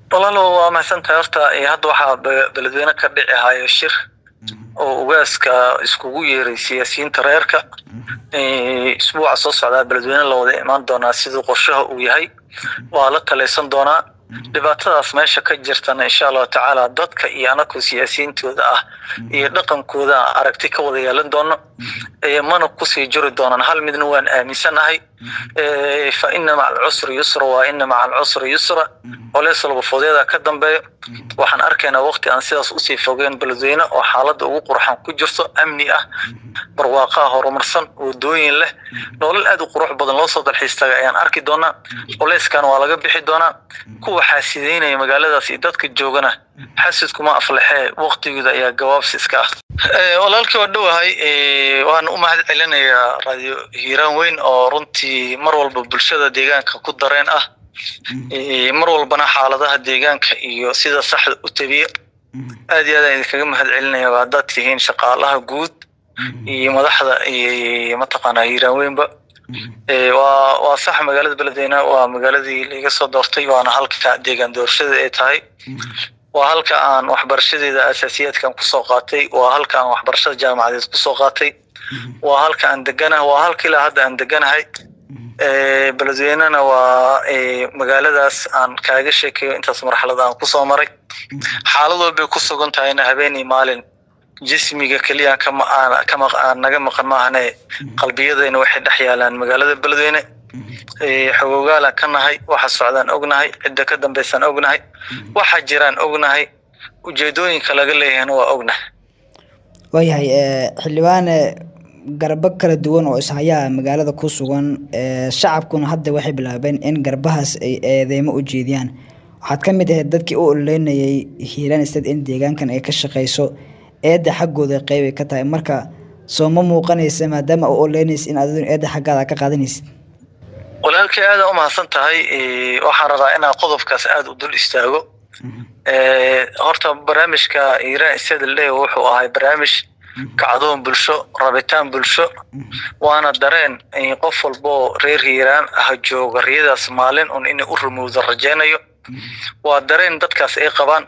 walaalo waa mahadsantahay horta hadda waxaa beledweyne ka dhici hayo shir oo ugaaska iskugu yeeray siyaasiyiinta reerka isbuuca soo socdaa beledweyne la wada imaan doonaa siduu qorshaha uu yahay waa la talaysan doonaa dhibaatadaas meesha ka jirtana insha allahu tacaala dadka iyo anaku siyaasiyiintooda ah iyo dhaqankooda aragti ka wada yeelan doono mana kusii jiri doonaan hal midna waan aaminsanahay fa ina maca alcusri yusra waa ina maca alcusri yusra colays labafoodyadaa ka dambeeyo waxaan arkaynaa waqti aan sidaas usii fogeen beledweyne oo xaaladda ugu qurxan ku jirto amni ah barwaaqaha horumarsan wadooyin leh nolol aad u qurux badan loo soo dalxiistaga ayaan arki doonaa colayskan waa laga bixi doonaa kuwa xaasideynaya magaaladaas iyo dadka joogana xasidkuma aflaxee waqtigooda ayaa gawaabsi iska ah walaalkii waa dhowahay waan u mahad celinayaa radio hiiraan weyn oo runtii mar walba bulshada deegaanka ku dareen ah mar walbana xaaladaha deegaanka iyo sida saxda u tabiya aad iyo aadaan idinkaga mahad celinaya haddaad tihiin shaqaalaha guud iyo madaxda iyo mataqaanaa hiiraan weynba waa waa sax magaalada beledweyne waa magaaladii laiga soo doortay waana halka deegaan doorashada ay tahay waa halka aan waxbarashadeeda asaasiyaadkan kusoo qaatay waa halka aan waxbarashada jaamacadeed kusoo qaatay waa halka aan deganahay waa halka ilaa hadda aan deganahay beledweynena waa magaaladaas aan kaaga sheekayo intaas marxalada aan kusoo maray xaalad walbay ku sugan tahayna habeenii maalin jismiga keliya kama aan naga maqan maahane qalbiyadayna waxay dhex yaalaan magaalada beledweyne xogogaalaan ka nahay waxa socdaan ognahay cidda ka dambaysaan ognahay waxa jiraan ognahay ujeedooyinka laga leeyahayna waa ognahay waayahay xildhibaane garbo kala duwan oo ishayaa magaalada ku sugan shacabkuna hadda waxay bilaabeen in garbahaas ay eedeymo u jeediyaan waxaad ka mid ahayd dadkii u ololeynayay hiiraan state in deegaankan ay ka shaqeyso eedda xaggooda qeybay ka tahay marka soo ma muuqanaysa maadaama u ololeynaysa in aad eedda xaggaada ka qaadanaysid walaalkii aada u mahadsan tahay waxaan rabaa inaan qodobkaas aada u dul istaago horta barnaamijka hiiraan state le wuxuu ahay barnaamij kacdoon bulsho rabitaan bulsho waana dareen qof walboo reer hiiraan ah jooga riyadaas maalin un inay u rumowda rajaynayo waa dareen dadkaas ay qabaan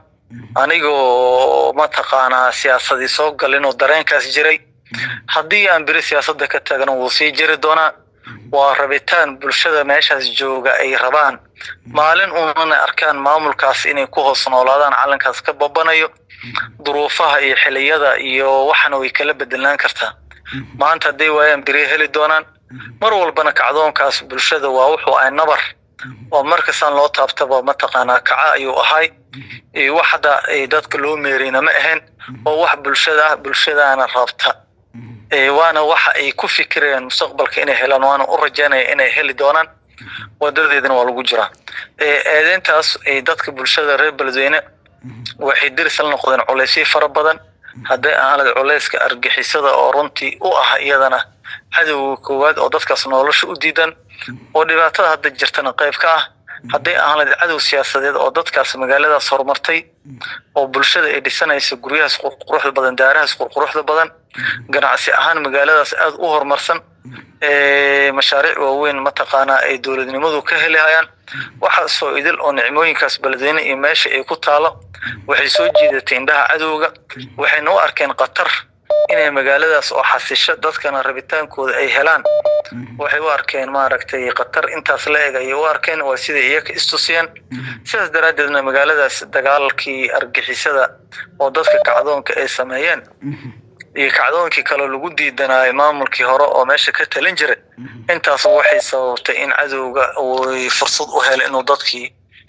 anigoo mataqaanaa siyaasadii soo galinoo dareenkaas jiray haddii aan beri siyaasadda ka taagna wuu sii jiri doonaa waa rabitaan bulshada meeshaas jooga ay rabaan maalin unana arkaan maamulkaas inay ku hoos noolaadaan calankaas ka babanayo duruufaha iyo xiliyada iyo waxana way kala bedelaan kartaa maanta hadday waayaan beri heli doonaan mar walbana kacdoonkaas bulshada waa wuxuu ahay nabar oo markastaan loo taabtaba mataqaanaa kaca ayuu ahay wax hadda dadka loo meerayna ma ahayn oo wax bulshada ah bulshadaana rabta waana waxa ay ku fikirayaan mustaqbalka inay helaan waana u rajaynaya inay heli doonaan wadadeedana waa lagu jiraa eedeyntaas dadka bulshada reer beledweyne waxay diris la noqdeen culaysyo fara badan hadday ahaanad culayska argixisada oo runtii u ah iyadana cadowga koowaad oo dadkaas nolosha u diidan oo dhibaatada hadda jirtana qayb ka ah hadday ahaanad cadow siyaasadeed oo dadkaas magaaladaas horumartay oo bulshada ay dhisanaysa guryahaas qurquruxda badan daarahaas qurquruxda badan ganacsi ahaan magaaladaas aada u horumarsan mashaariic waaweyn mataqaanaa ay dowladnimadu ka helihayaan waxaasoo idil oo nicmooyinkaas beledweyne iyo meesha ay ku taalo waxay soo jiidatay indhaha cadowga waxayna u arkeen khatar inay magaaladaas oo xasisho dadkana rabitaankooda ay helaan waxay u arkeen maaragtay khatar intaas la eg ayay u arkeen waa siday iyaga istusiyeen sidaas daraaddeedna magaaladaas dagaalkii argixisada oo dadka kacdoonka ay sameeyeen iyo kacdoonkii kale lagu diidanaayo maamulkii hore oo meesha ka talin jiray intaas waxay sababtay in cadowga uu fursad u helo inuu dadkii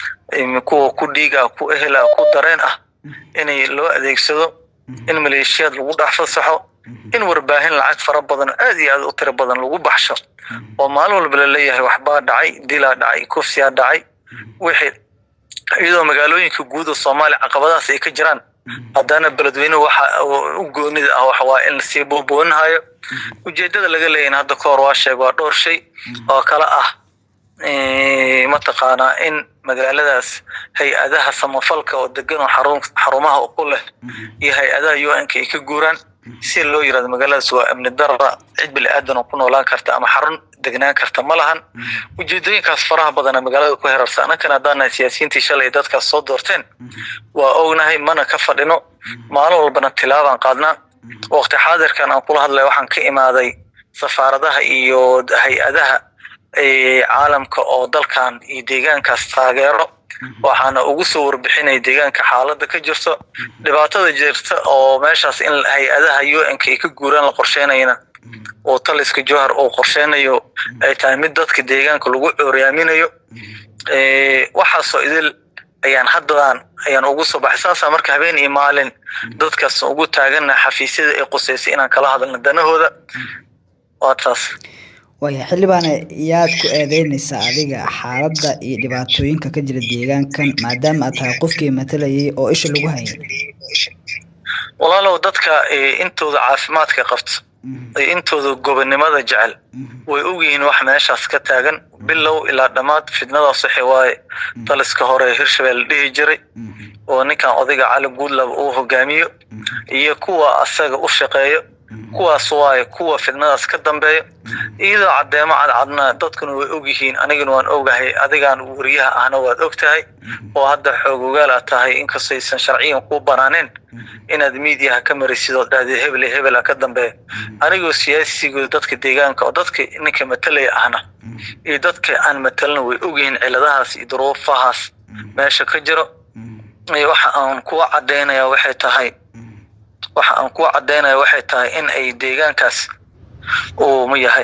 kuwa ku dhiiga ku ehela ku dareen ah inay loo adeegsado in maleeshiyaad lagu dhex fasaxo in warbaahin lacag fara badan aad iyo aad u tiro badan lagu baxsho oo maalin walba laleeyahay waxbaa dhacay dilaa dhacay kufsiyaa dhacay wixii iyadoo magaalooyinka guud oo soomaaliya caqabadahaas ay ka jiraan haddana beledweyne waxa u goonida ah waxa waa in lasii booboonahayo ujeedada laga leeyahin hadda ka hor waa sheeg waa dhowr shay oo kale ah mataqaanaa in magaaladaas hay-adaha samafalka oo degan oo xarumaha ku leh iyo hay-adaha u n ka ay ka guuraan si loo yirahdo magaaladaas waa amni darra cid bili aadan oo ku noolaan karta ama xarun degnaan karta ma lahan ujeedooyinkaas faraha badana magaalada ku herarsa annakana haddaana siyaasiyiintii shalay dadkaas soo doorteen waa ognahay mana ka fadhino maalin walbana tilaabaan qaadnaa waqti xaadirkan aan kula hadlay waxaan ka imaaday safaaradaha iyo hay-adaha caalamka oo dalkan iyo deegaankaas taageero waxaana ugu soo warbixinay deegaanka xaaladda ka jirto dhibaatada jirta oo meeshaas in hay-adaha u n-ka ay ka guuraan la qorsheynayana oo taliska johar uu qorsheynayo ay tahay mid dadka deegaanka lagu cooriyaaminayo waxaasoo idil ayaan haddan ayaan ugu soo baxay saasaa marka habeen iyo maalin dadkaas ugu taagana xafiisyada ay quseysay inaan kala hadalno danahooda waa taas waya xildhibaane yaad ku eedeynaysaa adiga xaaladda iyo dhibaatooyinka ka jira deegaankan maadaama aad tahay qofkii matalayay oo isha lagu hayay walaalow dadka intooda caafimaadka qabto intooda gobonnimada jecel way ogyihiin wax meeshaas ka taagan bilow ilaa dhammaad fidnadaas waxa waaye taliska hore hirshabelle dhihi jiray oo ninkan odayga cali guudlab uu hogaamiyo iyo kuwa asaga u shaqeeyo kuwaas waaye kuwa fidnadaas ka dambeeya iyadoo caddeemo cadcadna dadkuna way ogyihiin anigana waan ogahay adigaan wariyaha ahna waad og tahay oo hadda xoog ogaal aad tahay inkastoo aysan sharciyan kuu banaaneen inaad miidiyaha ka marisid oo dhahdeed hebel iyo hebela ka dambeeya anigoo siyaasiga dadka deegaanka oo dadka ninka matalaya ahna iyo dadka aan matalna way ogyihiin ciladahaas iyo duruufahaas meesha ka jiro waxa aan kuwa caddaynaya waxay tahay waxa aan kuwa caddaynaya waxay tahay in ay deegaankaas uu ma yahay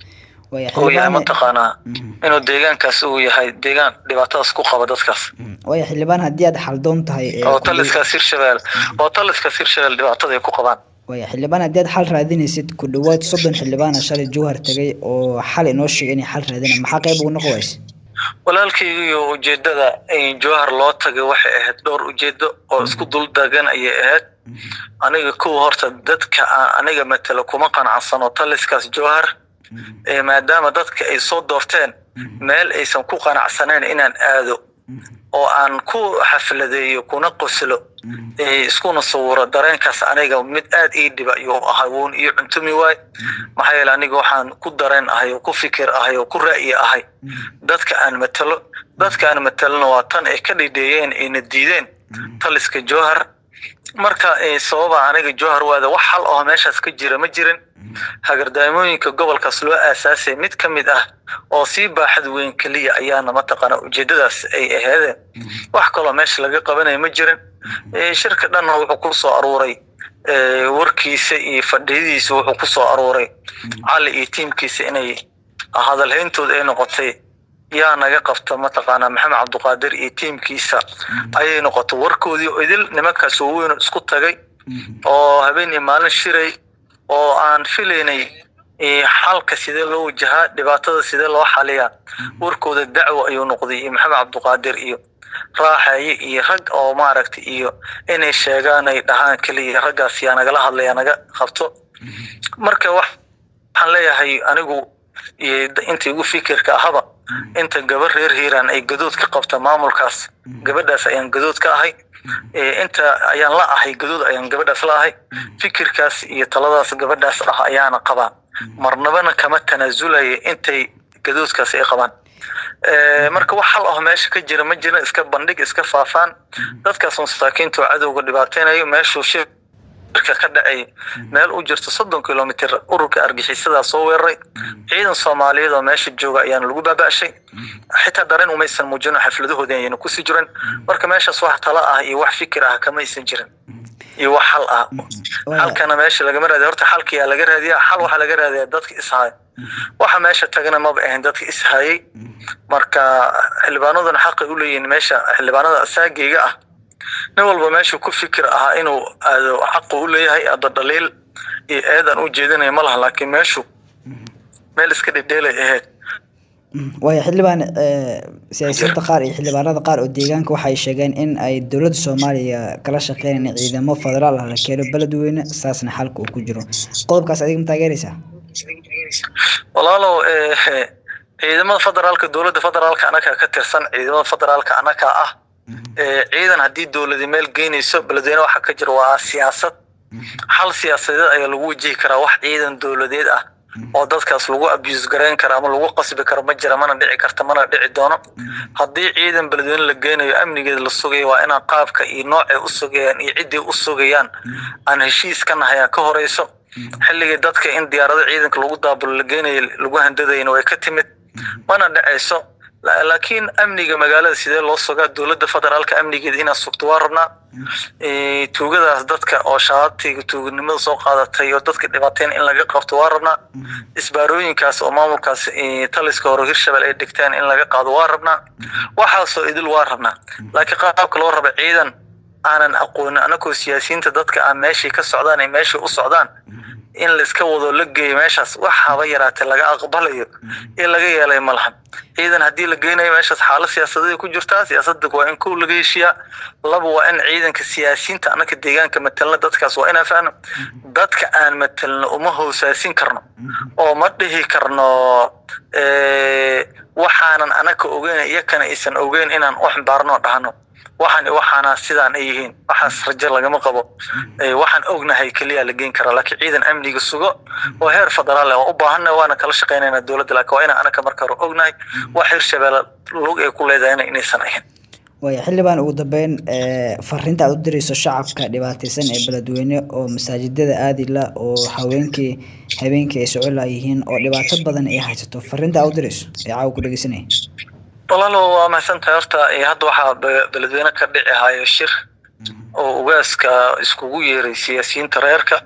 uu yahay mataqaanaa inuu deegaankaas uu yahay deegaan dhibaatadaas ku qaba dadkaas waya xildhibaan haddii aad xaldoon tahay oo taliskaas hirshabelle oo taliskaas hirshabelle dhibaatada ay ku qabaan waya xildhibaan haddii aad xal raadinaysid ku dhawaad soddon xildhibaana shalay jowhar tegay oo xal inoo sheegay inay xal raadina maxaa qayb ugu noqon wayse walaalkaygiyo ujeedada jowhar loo tagay waxay ahayd dhowr ujeedo oo isku dul dagan ayay ahayd aniga kuwa horta dadka aan aniga matelo kuma qanacsano taliskaas jowhar maadaama dadka ay soo doorteen meel aysan ku qanacsaneyn inaan aado oo aan ku xafladeeyo kuna qoslo iskuna sawiro dareenkaas aniga mid aad ii dhiba ayuu ahay wuun iyo cuntumi waay maxaa yeele aniga waxaan ku dareen ahay oo ku fikir ahay oo ku ra'yi ahay dadka aan matelo dadka aan matelona waa tan ay ka dhidheeyeen ayna diideen taliska jowhar marka sababa aniga jowhar waada wax hal oo meeshaas ka jira ma jirin hagardaamooyinka gobolkaas loo aasaasay mid ka mid ah oo sii baaxad weyn keliya ayaana mataqaana ujeedadaas ay aheedeen wax kaloo meesha laga qabanaya ma jirin shirka dhanna wuxuu ku soo aruuray warkiisa iyo fadhiyadiisa wuxuu ku soo aruuray cali iyo tiimkiisa inay hadalhayntooda ay noqotay yaa naga qabta mataqaanaa maxamed cabduqaadir iyo tiimkiisa ayay noqotay warkoodii idil nimankaas waaweyn isku tagay oo habeen iyo maalin shiray oo aan filaynay xalka sidee loo wajahaa dhibaatada sidee loo xaliyaa warkooda dacwo ayuu noqday iyo maxamed cabduqaadir iyo raaxaye iyo rag oo maaragtay iyo inay sheegaan ay dhahaan keliya raggaas yaa nagala hadlaya naga qabto marka waxaan leeyahay anigu inta igu fikirka ahaba inta gabar reer hiiraan ay gadood ka qabta maamulkaas gabadhaas ayaan gadood ka ahay inta ayaan la ahay gadood ayaan gabadhaas la ahay fikirkaas iyo taladaas gabadhaas ah ayaana qabaa marnabana kama tanaasulaya intay gadoodkaas ay qabaan marka wax hal ah meesha ka jira ma jiran iska bandhig iska faafaan dadkaas masaakiinta oo cadowga dhibaateynayo meeshuu shirka ka dhacay meel u jirto soddon kilomitr ururka argixisada soo weeraray ciidan soomaaliyeed oo meesha jooga ayaana lagu baaba'shay xitaa dareen umaysan muujino xafladahooda ayayna kusii jiran marka meeshaas wax tala ah iyo wax fikir ah kama aysan jirin iyo wax xal ah xalkana meesha lagama raadiya horta xalkiyaa laga raadiya xal waxaa laga raadiyaa dadka ishaya waxa meesha tagana maba ahayn dadka ishayay marka xildhibaanaduna xaqay u leeyihiin meesha xildhibaanada asaageyga ah nin walba meeshu ku fikir ahaa inuu aado xaqu u leeyahay ado dhaliil iyo eedan u jeedinaya ma laha laakiin meeshu meel iska dhedheelay ahayd waaya xildhibaan siyaasiyiinta qaar iyo xildhibaanada qaar oo deegaanka waxay sheegeen in ay dowladda soomaaliya kala shaqeynayaan ciidamo federaal ah la keeno beledweyne saasna xalka uu ku jiro qodobkaas adiga ma taageeraysaa walaalow ciidamada federaalka dowladda federaalka anaga ka tirsan ciidamada federaalka anaga ah ciidan haddii dowladi meel geynayso beledweyne waxaa ka jira waa siyaasad xal siyaasadeed ayaa lagu wajihi karaa wax ciidan dowladeed ah oo dadkaas lagu abuse garayn karo ama lagu qasbi karo ma jira mana dhici karta mana dhici doono haddii ciidan beledweyne la geynayo amnigeeda la sugayo waa inaan qaabka iyo noocay u sugayaan iyo ciddii u sugayaan aan heshiis ka nahayaa ka horeyso xilligii dadka in diyaarado ciidanka lagu daabulo la geynayo lagu handadayna way ka timid mana dhacayso laakiin amniga magaalada sidee loo sugaa dowladda federaalka amnigeeda inaad sugto waa rabnaa tuugadaas dadka oo shaatiga tuuganimada soo qaadatay oo dadka dhibaateen in laga qabto waa rabnaa isbaarooyinkaas oo maamulkaas taliska hore hirshabelle ay dhigteen in laga qaado waa rabnaa waxaasoo idil waa rabnaa laakiin qaabka loo raba ciidan aanan aqoonin anakoo siyaasiyiinta dadka aan meeshay ka socdaan ay meeshay u socdaan in layska wado la geeyo meeshaas wax haba yaraatee laga aqbalayo ee laga yeelay ma lahan ciidan haddii la geynayo meeshaas xaalad siyaasadeed ku jirtaa siyaasadda waa in kow laga heshiyaa laba waa in ciidanka siyaasiyiinta anaka deegaanka matelna dadkaas waa inaan fahno dadka aan matelno uma hoosaasin karno oo ma dhihi karno waxaanan anaka ogeyn iyakana aysan ogeyn inaan u ximbaarno dhahno waxaan waxaana sidaan ay yihiin waxaas rajo lagama qabo waxaan ognahay keliya la geyn karaa laakiin ciidan amniga sugo oo heer federaal ah waa u baahanna waana kala shaqaynayna dowladda laakiin waa inaan anaka marka hore ognahay wax hirshabeelle lug ay ku leedahayna inaysan ahayn waaya xildhibaan ugu dambeyn fariinta aad u dirayso shacabka dhibaataysan ee beledweyne oo masaajidada aadila oo haweenkii habeenkii ay soco laayihiin oo dhibaato badan ay haysato fariinta aad u dirayso ee caawa ku dhegeysanaya walaalo waa mahadsantahay horta hadda waxaa beledweyne ka dhici hayo shir oo ugaaska iskugu yeeray siyaasiyiinta reerka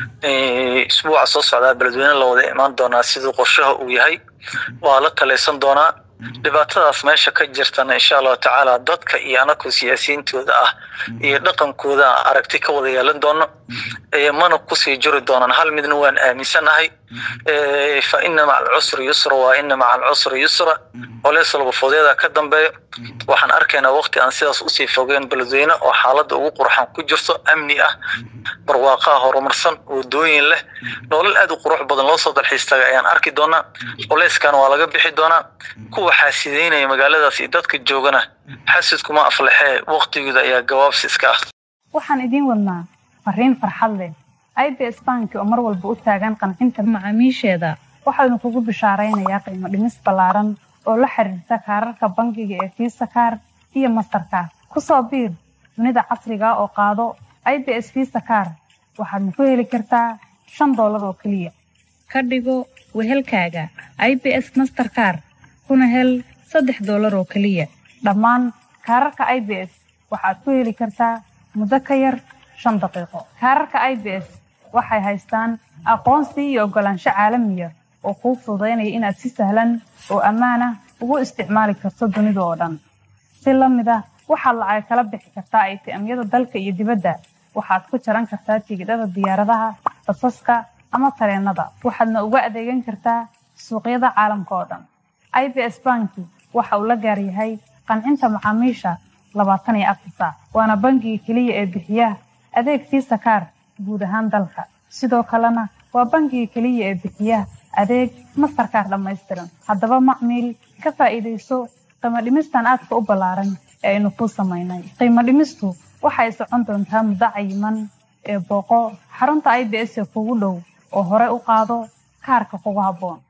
isbuuca soo socdaa beledweyne la wada imaan doonaa siduu qorshaha uu yahay waa la talaysan doonaa dhibaatadaas meesha ka jirtana insha allahu tacaala dadka iyo anakoo siyaasiyiintooda ah iyo dhaqankooda aragti ka wada yeelan doono mana kusii jiri doonaan hal midna waan aaminsanahay fa ina maca alcusri yusra waa ina maca alcusri yusra colays labafoodyadaa ka dambeeyo waxaan arkaynaa waqti aan sidaas usii fogeen beledweyne oo xaaladda ugu qurxan ku jirto amni ah barwaaqaha horumarsan wadooyin leh nolol aad u qurux badan loo soo dalxiis taga ayaan arki doonaa culeyskana waa laga bixi doonaa kuwa xaasideynaya magaaladaas iyo dadka joogana xasidkuma aflaxee waqtigooda ayaa gabaabsi iska ah waxaan idiin wadnaa fariin farxad leh i b s banki oo mar walba u taagan qancinta macaamiisheeda waxaanu kugu bishaaraynayaa qiimo dhimis ballaaran oo la xiriirta kaararka bangiga ee fiisa kaar iyo mastarkaar ku soo biir dunida casriga oo qaado i b s fiisa kaar waxaadna ku heli kartaa shan doolar oo keliya ka dhigo wehelkaaga i b s masterkaar kuna hel saddex doolar oo keliya dhammaan kaararka i b s waxaad ku heli kartaa muddo ka yar shan daqiiqo kaararka i b s waxay haystaan aqoonsi iyo oggolaansho caalamiya oo kuu fududaynaya inaad si sahlan oo ammaan ah ugu isticmaali karto dunida oo dhan si la mid ah waxaad lacag kala bixi kartaa aytiamyada dalka iyo dibadda waxaad ku jaran kartaa tigidhada diyaaradaha basaska ama tareenada waxaadna uga adeegan kartaa suuqyada caalamka oo dhan i b s banki waxa uu la gaar yahay qancinta macaamiisha labaatan iyo afar saac waana bangiga keliya ee bixiya adeeg fiisa kaar guud ahaan dalka sidoo kalena waa bangiga keliya ee bixiya adeeg mastarkaar dhammaystiran haddaba macmiil ka faa'iidayso qiimo dhimistan aadka u ballaaran ee aynu kuu samaynay qiimo dhimistu waxay socon doontaa muddo cayiman ee booqo xarunta i b s ee kugu dhow oo hore u qaado kaarka kugu habboon